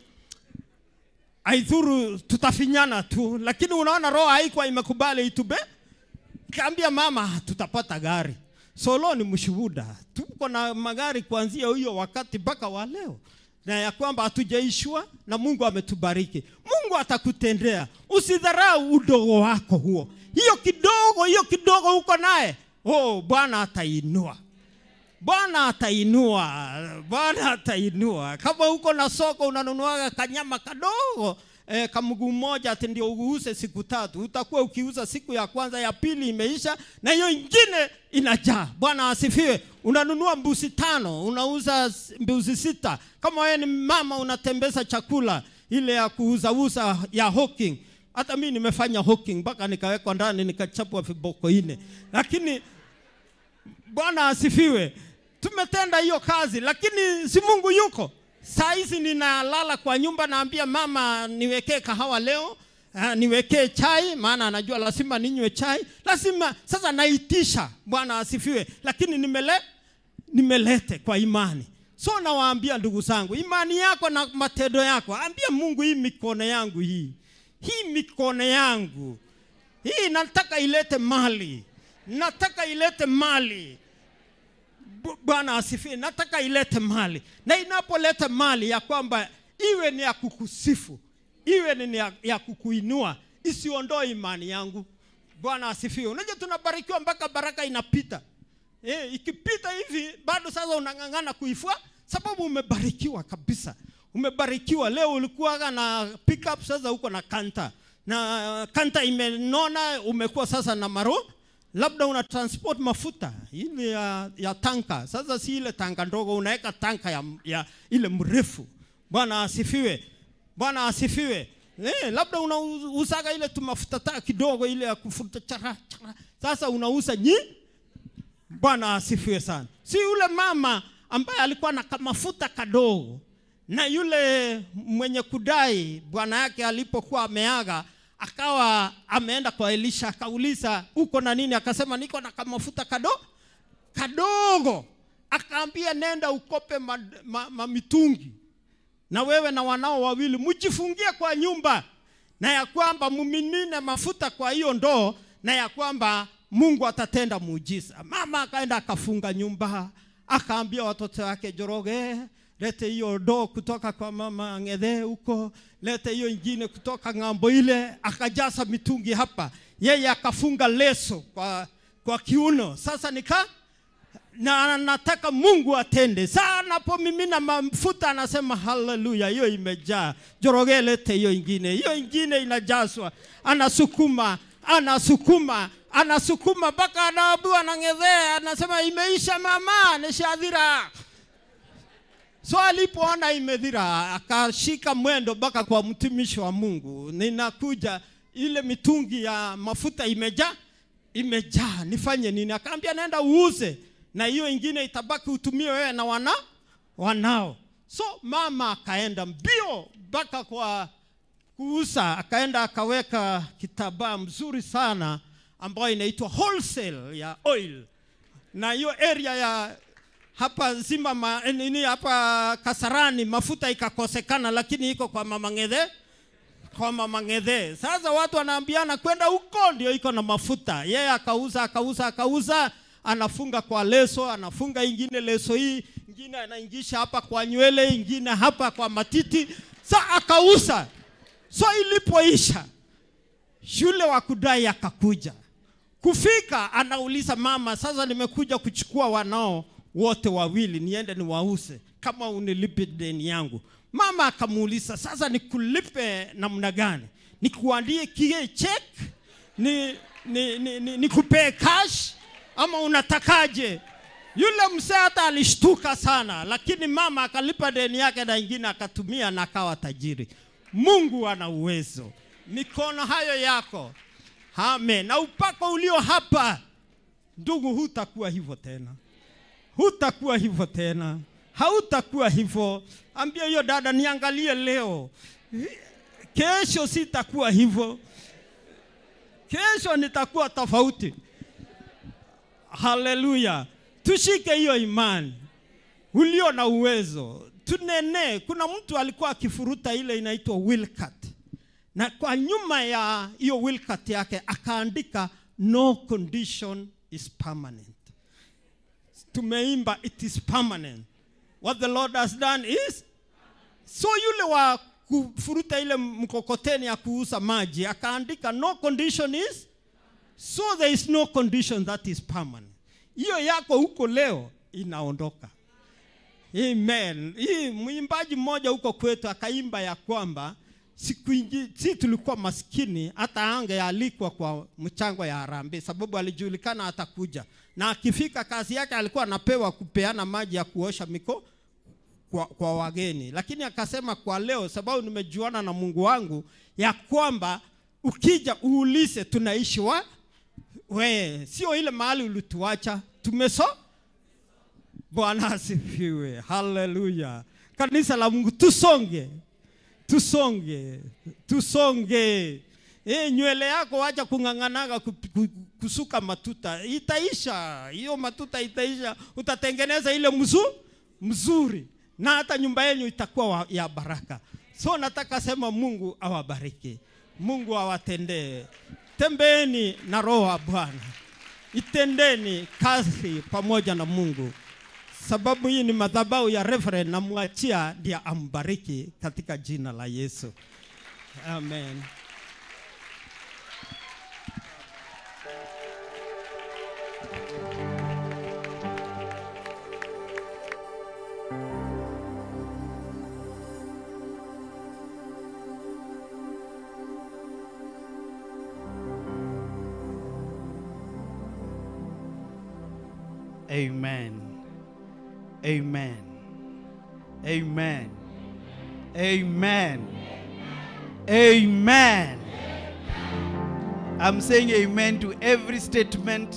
aidhuru tutafinyana tu lakini unaona roho haikuwa imekubali itube kaambia mama tutapata gari solo ni mshuhuda tuko na magari kuanzia hiyo wakati mpaka wa leo na ya kwamba hatujaishwa na mungu ametubariki mungu atakutendea usidharau udogo wako huo hiyo kidogo hiyo kidogo uko naye oh bwana atainua bwana atainua bwana atainua kama uko na soko unanunuaga kanyama kadogo eh, kamguu mmoja ati ndio uuse siku tatu utakuwa ukiuza siku ya kwanza ya pili imeisha na hiyo ingine inajaa bwana asifiwe unanunua mbuzi tano unauza s- mbuzi sita kama wewe ni mama unatembeza chakula ile ya kuuzauza ya hawking hata mi nimefanya hawking mpaka nikawekwa ndani nikachapwa viboko ine lakini bwana asifiwe tumetenda hiyo kazi lakini si mungu yuko saa hizi ninalala kwa nyumba naambia mama niwekee kahawa leo uh, niwekee chai maana anajua lazima ninywe chai lazima sasa naitisha bwana asifiwe lakini nimele nimelete kwa imani so nawaambia ndugu zangu imani yako na matendo yako ambia mungu hii mikono yangu hii hii mikono yangu hii nataka ilete mali nataka ilete mali Bu- bwana asifiwe nataka ilete mali na inapoleta mali ya kwamba iwe ni ya kukusifu iwe ni ya, ya kukuinua isiondoe imani yangu bwana asifiwe unajua tunabarikiwa mpaka baraka inapita e, ikipita hivi bado sasa unang'ang'ana kuifua sababu umebarikiwa kabisa umebarikiwa leo ulikuwa na pickup sasa uko na kanta na kanta imenona umekuwa sasa na maro labda una transport mafuta ile ya, ya tanka sasa si ile tanka ndogo unaweka tanka ya, ya ile mrefu bwana asifiwe bwana asifiwe eh, labda unauzaga ile tumafuta taa kidogo ile ya kufuta chara, chara. sasa unauza nyi bwana asifiwe sana si yule mama ambaye alikuwa na kamafuta kadogo na yule mwenye kudai bwana yake alipokuwa ameaga akawa ameenda kwa elisha akauliza uko na nini akasema niko na kamafuta kado kadogo akaambia nenda ukope ma, ma, ma mitungi na wewe na wanao wawili mjifungie kwa nyumba na ya kwamba muminine mafuta kwa hiyo ndoo na ya kwamba mungu atatenda muujiza mama akaenda akafunga nyumba akaambia watoto wake joroge lete hiyo ndoo kutoka kwa mama ngedhe huko lete hiyo ingine kutoka ng'ambo ile akajaza mitungi hapa yeye akafunga leso kwa, kwa kiuno sasa nika na nataka mungu atende saa anapomimina mafuta anasema haleluya hiyo imejaa joroge lete hiyo ingine hiyo ingine inajazwa anasukuma anasukuma anasukuma mpaka anaambiwa nang'edhea anasema imeisha mama nishadhira so alipoona imedhira akashika mwendo mpaka kwa mtumishi wa mungu ninakuja ile mitungi ya mafuta imejaa imejaa nifanye nini akaambia naenda uuze na hiyo ingine itabaki utumie wewe na wana wanao so mama akaenda mbio mpaka kwa kuuza akaenda akaweka kitambaa mzuri sana ambayo inaitwa wholesale ya oil na hiyo area ya hapa nzima ma, nini hapa kasarani mafuta ikakosekana lakini iko kwa mama ngedhe kwa mama ngedhe sasa watu wanaambiana kwenda huko ndio iko na mafuta yeye akauza akauza akauza anafunga kwa leso anafunga ingine leso hii ingine anaingisha hapa kwa nywele ingine hapa kwa matiti sa akauza so ilipoisha shule wa kudai akakuja kufika anauliza mama sasa nimekuja kuchukua wanao wote wawili niende niwause kama unilipe deni yangu mama akamuuliza sasa nikulipe namna gani nikuandie kie check ni, ni, ni, ni, nikupee cash ama unatakaje yule mzee hata alishtuka sana lakini mama akalipa deni yake na ingine akatumia na akawa tajiri mungu ana uwezo mikono hayo yako amen na upako ulio hapa ndugu hutakuwa hivyo tena hutakuwa hivyo tena hautakuwa hivyo ambia hiyo dada niangalie leo kesho sitakuwa hivyo kesho nitakuwa tofauti haleluya tushike hiyo imani ulio na uwezo tunene kuna mtu alikuwa akifuruta ile inaitwa wilcat na kwa nyuma ya hiyo wilcat yake akaandika no condition is permanent tumeimba it is permanent what the lord has done is so yule wa kufuruta ile mkokoteni ya kuuza maji akaandika no condition is so there is no condition that is permanent hiyo yako huko leo inaondoka amen hii mwimbaji mmoja huko kwetu akaimba ya kwamba siku ingi, si tulikuwa maskini hata angealikwa kwa mchango ya harambee sababu alijulikana atakuja na akifika kazi yake alikuwa anapewa kupeana maji ya kuosha miko kwa, kwa wageni lakini akasema kwa leo sababu nimejuana na mungu wangu ya kwamba ukija uulize tunaishi wa we sio ile mahali ulituacha tumeso bwana asifiwe haleluya kanisa la mungu tusonge tusonge tusonge e, nywele yako wacha kung'ang'anaga ku- ku- kusuka matuta itaisha hiyo matuta itaisha utatengeneza ile mzu, mzuri na hata nyumba yenyu itakuwa wa, ya baraka so nataka sema mungu awabariki mungu awatendee tembeeni na roho wa bwana itendeni kazi pamoja na mungu sababu hii ni madhabahu ya reverend namwachia ndiye ambariki katika jina la yesu amen Amen. Amen. Amen. Amen. Amen. I'm saying amen to every statement.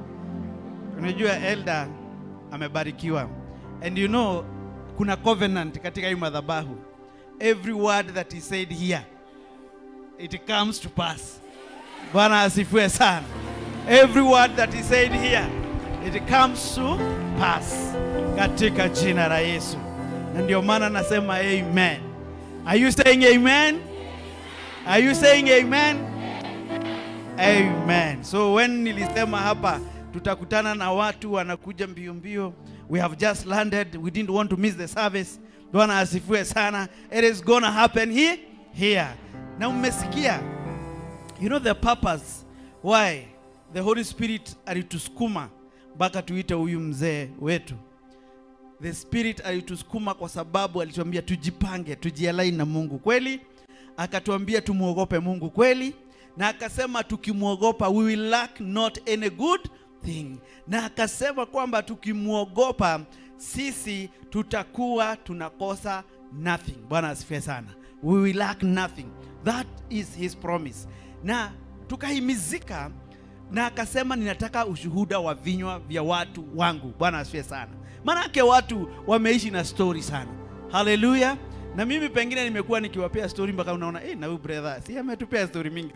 Unajua elder amebarikiwa. And you know kuna covenant katika hii madhabahu. Every word that he said here it comes to pass. Bwana asifiwe sana. Every word that he said here it comes to pass katika jina la Yesu. Na ndio maana nasema amen. Are you saying amen? Are you saying amen? Amen. So when nilisema hapa tutakutana na watu wanakuja mbio mbio, we have just landed, we didn't want to miss the service. Bwana asifiwe sana. It is gonna happen here here. Na mmesikia You know the purpose why the Holy Spirit alitusukuma mpaka tuite huyu mzee wetu. The Spirit alitusukuma kwa sababu alituambia tujipange, tujialai na Mungu kweli, akatuambia tumwogope Mungu kweli, na akasema tukimwogopa we will lack not any good thing, na akasema kwamba tukimwogopa sisi tutakuwa tunakosa nothing. Bwana asifiwe sana. We will lack nothing. That is his promise. Na tukahimizika na akasema ninataka ushuhuda wa vinywa vya watu wangu. Bwana asifiwe sana. Maanake watu wameishi na story sana. Haleluya. Na mimi pengine nimekuwa nikiwapea story mpaka unaona eh, na huyu brother si ametupea story mingi.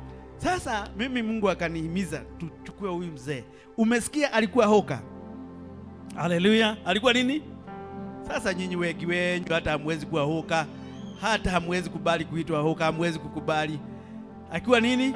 Sasa mimi Mungu akanihimiza tuchukue huyu mzee. Umesikia alikuwa hoka. Haleluya. Alikuwa nini? Sasa nyinyi wengi wenyu hata hamwezi kuwa hoka, hata hamwezi kubali kuitwa hoka, hamwezi kukubali. Akiwa nini?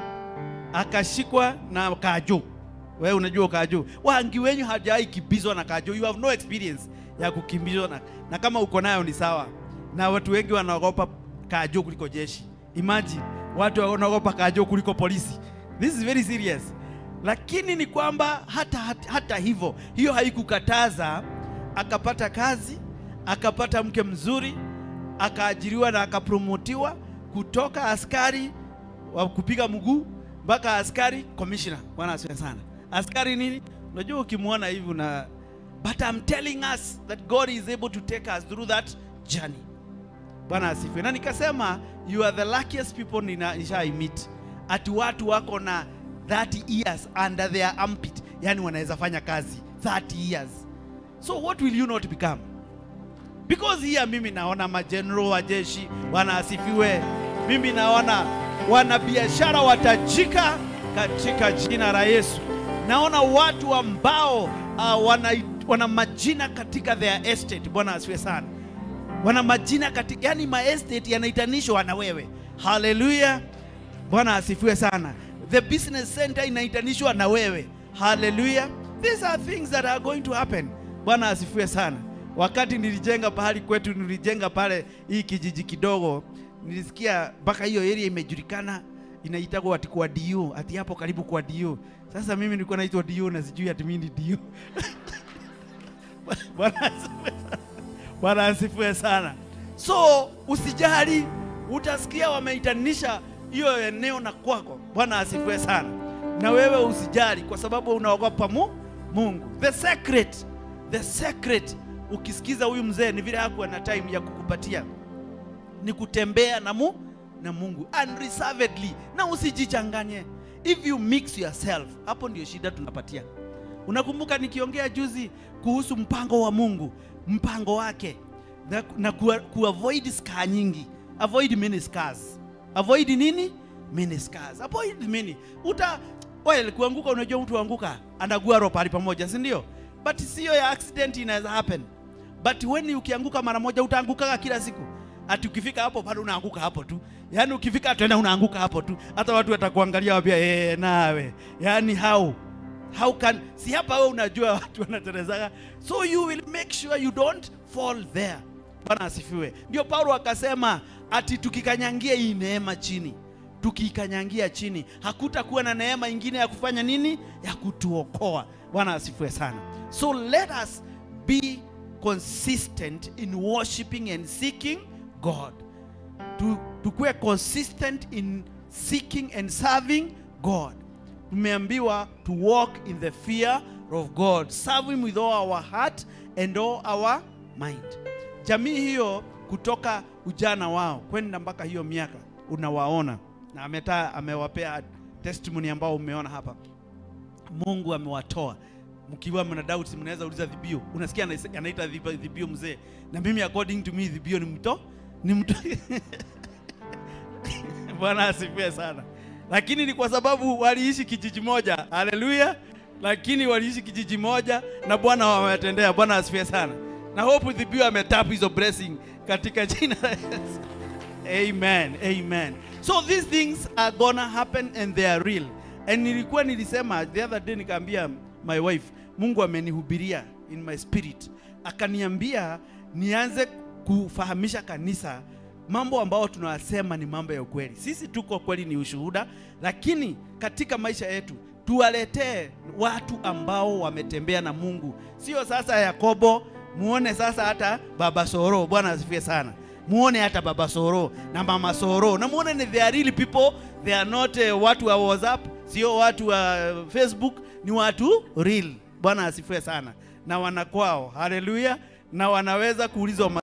Akashikwa na kajo. Wewe unajua kajo. Wengi wenyu hajawahi kimbizwa na kajo. You have no experience ya kukimbizwa na, na kama uko nayo ni sawa. Na watu wengi wanaogopa kajo kuliko jeshi. Imagine watu wanaogopa kajo kuliko polisi. This is very serious. Lakini ni kwamba hata, hata, hata hivyo hiyo haikukataza akapata kazi, akapata mke mzuri, akaajiriwa na akapromotiwa kutoka askari wa kupiga mguu mpaka askari commissioner. Bwana asifiwe sana. Askari nini? Unajua ukimwona hivi una but I'm telling us that God is able to take us through that journey. Bwana asifiwe. Na nikasema you are the luckiest people nina- nishai meet. Ati watu wako na 30 years under their armpit, yani wanaweza fanya kazi 30 years. So what will you not become? Because here mimi naona majenerali wa jeshi, Bwana asifiwe. Mimi naona wanabiashara watajika katika jina la Yesu. Naona watu ambao uh, wana, wana majina katika their estate. Bwana asifiwe sana. Wana majina katika, yani ma estate yanaitanishwa na wewe. Haleluya. Bwana asifiwe sana. The business center inaitanishwa na wewe. Haleluya. These are things that are going to happen. Bwana asifiwe sana. Wakati nilijenga pahali kwetu, nilijenga pale hii kijiji kidogo, nilisikia mpaka hiyo area imejulikana inaitagwa ati kwa DU, ati hapo karibu kwa DU. Sasa mimi nilikuwa naitwa DU na sijui ati mimi ni DU. Bwana asifiwe sana. Bwana asifiwe sana. So usijali, utasikia wameitanisha hiyo eneo na kwako. Bwana asifiwe sana. Na wewe usijali, kwa sababu unaogopa mu, Mungu. The secret, the secret, ukisikiza huyu mzee ni vile hakuwa na time ya kukupatia, ni kutembea na, mu, na mungu unreservedly na usijichanganye if you mix yourself hapo ndio shida tunapatia unakumbuka nikiongea juzi kuhusu mpango wa mungu mpango wake na, na ku, kuavoid scar nyingi avoid many scars avoid nini many scars avoid many uta well kuanguka unajua mtu anguka anagua roho pahali pamoja si ndio but sio ya accident inaweza happen but when ukianguka mara moja utaangukaga kila siku ati ukifika hapo bado unaanguka hapo tu yaani ukifika tena unaanguka hapo tu hata watu watakuangalia wapia ee, nawe yaani how how can si hapa wewe unajua watu wanaterezaga so you will make sure you don't fall there bwana asifiwe ndio paulo akasema ati tukikanyangia hii neema chini tukiikanyangia chini hakutakuwa na neema ingine ya kufanya nini ya kutuokoa bwana asifiwe sana so let us be consistent in worshiping and seeking god tu, tukuwe consistent in seeking and serving god tumeambiwa to walk in the fear of god serve him with all our heart and all our mind jamii hiyo kutoka ujana wao kwenda mpaka hiyo miaka unawaona na ameta amewapea testimony ambao umeona hapa mungu amewatoa mkiwa mna doubt mnaweza uliza dhibio unasikia anaise- anaita dhib- dhibio mzee na mimi according to me dhibio ni mto ni mto bwana asifiwe sana lakini ni kwa sababu waliishi kijiji moja haleluya lakini waliishi kijiji moja na bwana wamewatendea bwana asifiwe sana na hope dhibio ametap hizo blessing katika jina la yesu amen amen so these things are gonna happen and they are real and nilikuwa nilisema the other day nikaambia my wife mungu amenihubiria in my spirit akaniambia nianze kufahamisha kanisa mambo ambayo tunayasema ni mambo ya ukweli sisi tuko kweli ni ushuhuda lakini katika maisha yetu tuwaletee watu ambao wametembea na mungu sio sasa yakobo muone sasa hata baba soro bwana asifie sana muone hata baba soro na mama soro na muone ni they are real people they are not uh, watu wa whatsapp sio watu wa facebook ni watu real bwana asifiwe sana na wanakwao haleluya na wanaweza kuulizwa